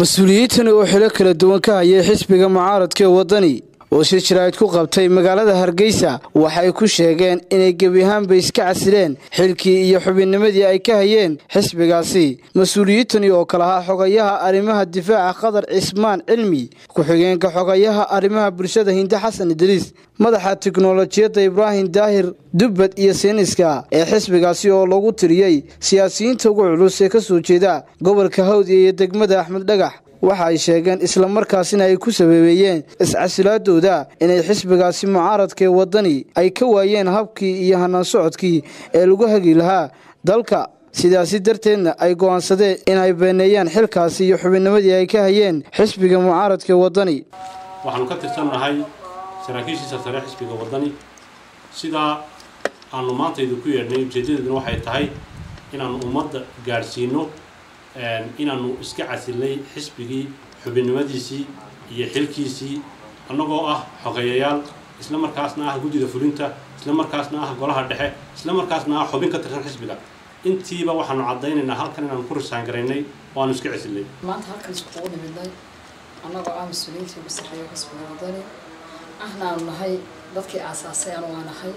mas-uuliyiintani oo xilo kala duwan ka hayay xisbiga mucaaradka ee waddani oo si jiraa'id ku qabtay magaalada hargeysa waxay ku sheegeen inay gebi ahaanba iska casileen xilkii iyo xubinnimadii ay ka hayeen xisbigaasi mas-uuliyiintani oo kale ahaa xogayaha arrimaha difaaca qadar cismaan cilmi ku-xigeenka xogayaha arrimaha bulshada hinde xasan idriis madaxa tiknolojiyadda ibraahim daahir dubbad iyo siiniska ee xisbigaasi oo lagu tiriyey siyaasiyiinta ugu culus ee ka soo jeeda gobolka hawdiya iyo degmada axmed dhagax waxa ay sheegeen islamarkaasina ay ku sababeeyeen iscasilaadooda inay xisbigaasi mucaaradka ee waddani ay ka waayeen habkii iyo hanaan socodkii ee lagu hagi lahaa dalka sidaasi darteedna ay go'aansadeen inay beeneeyaan xilkaasi iyo xubinnimadii ay ka hayeen xisbiga mucaaradka ee waddani waxaanu ka tirsannahay saraakiishiisa sare xisbiga waddani sidaa aanu maanta idinku yeedhnay ujeeddadeeduna waxay tahay inaannu ummadda gaadhsiino inaannu iska casilnay xisbigii xubinnimadiisii iyo xilkiisii annagoo ah xogeeyayaal isla markaasna ah guddida fulinta isla markaasna ah golaha dhexe isla markaasna ah xubin ka tirsan xisbiga intiiba waxaanu caddaynaynaa halkan inaanu ku risaan-garaynay oo aanu iska casilnay maanta halkan iskugu nimidnay annagoo ah mas-uuliyiintii ugu sarreeya xisbiga waddani ahna aanu nahay dadkii aasaasay anu waa nahay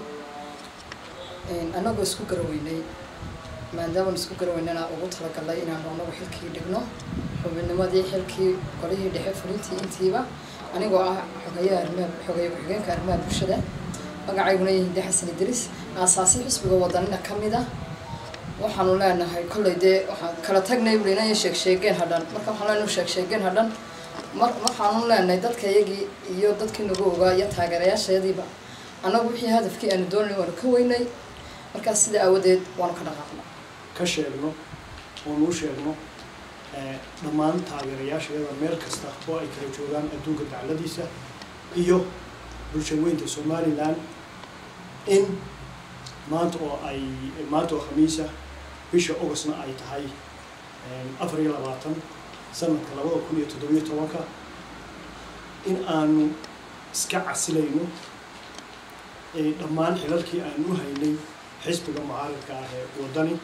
annagoo isku garaweynay maadaamanu isku garaweynana ugu talagalnay inaanu anagu xilkii dhigno xubinnimadii xilkii golihii dhexe fulintii intiiba anigoo ah xogeeyaha arrimaha xogeeye ku-xigeenka arrimaha bulshada magacayguna yahinde xasan idriis aasaasi xisbiga wadanina ka mid ah waxaanu leenahay kollay dee waxaan kala tagnay buli inay sheeg sheegeen hadhan marka waxaan leenahay sheeg sheegeen hadhan mar waxaanu leenahay dadka iyagii iyo dadkii nagu ogaa iyo taageerayaashayadiiba annagu wixii hadafkii aanu doonay waanu ka weynay markaas sida aawadeed waanu ka dhaqaaqnay ka sheegno oonu u sheegno dhammaan taageerayaashayada meel kasta oo ay kala joogaan adduunka dacladiisa iyo bulshaweynta somalilan in maanta oo ay maanta oo khamiisa bisha augustna ay tahay afar iyo labaatan sanadka labada kun iyo toddobiyo tobanka in aanu iska casilayno dhammaan xilalkii aanu u haynay xisbiga mucaaradka ah ee waddani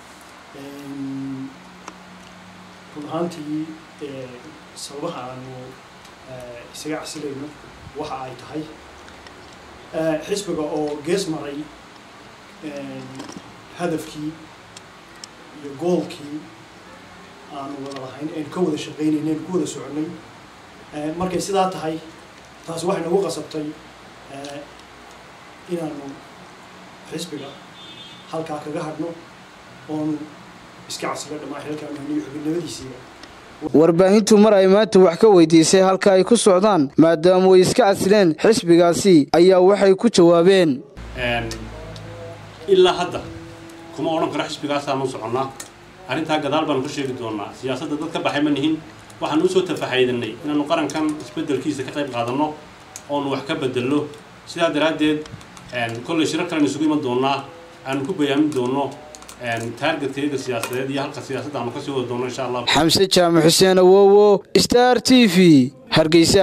run ahaantii sababaha aanu isaga casilayno waxa ay tahay xisbiga oo gees maray hadafkii iyo goolkii aanu wada lahayn aynu ka wada shaqaynayna aynu ku wada soconnay markay sidaa tahay taasi waxay nagu qasabtay inaanu xisbiga halkaa kaga hadhno oonu iska casilo dhammaan xilkaanu haniyo xubinnimadiisiiba warbaahintu mar ay maanta wax ka weydiisay halka ay ku socdaan maadaama way iska casileen xisbigaasi ayaa waxay ku jawaabeen ilaa hadda kuma odhan karo xisbigaasaanu soconnaa arrintaa gadaal baanu ka sheegi doonaa siyaasadda dad ka baxay ma nihin waxaanu usoo tafaxaydanay inaanu qarankan isbeddelkiisa ka qayb qaadanno oonu wax ka bedelno sidaa daraaddeed kollay shirar kalean isugu iman doonnaa aanu ku bayaamin doonno taargetkeega siyaasadeed iyo halka siyaasadda aanu kasii wada doonno insha allah xamse jaamac xuseen awowo star t v hargeysa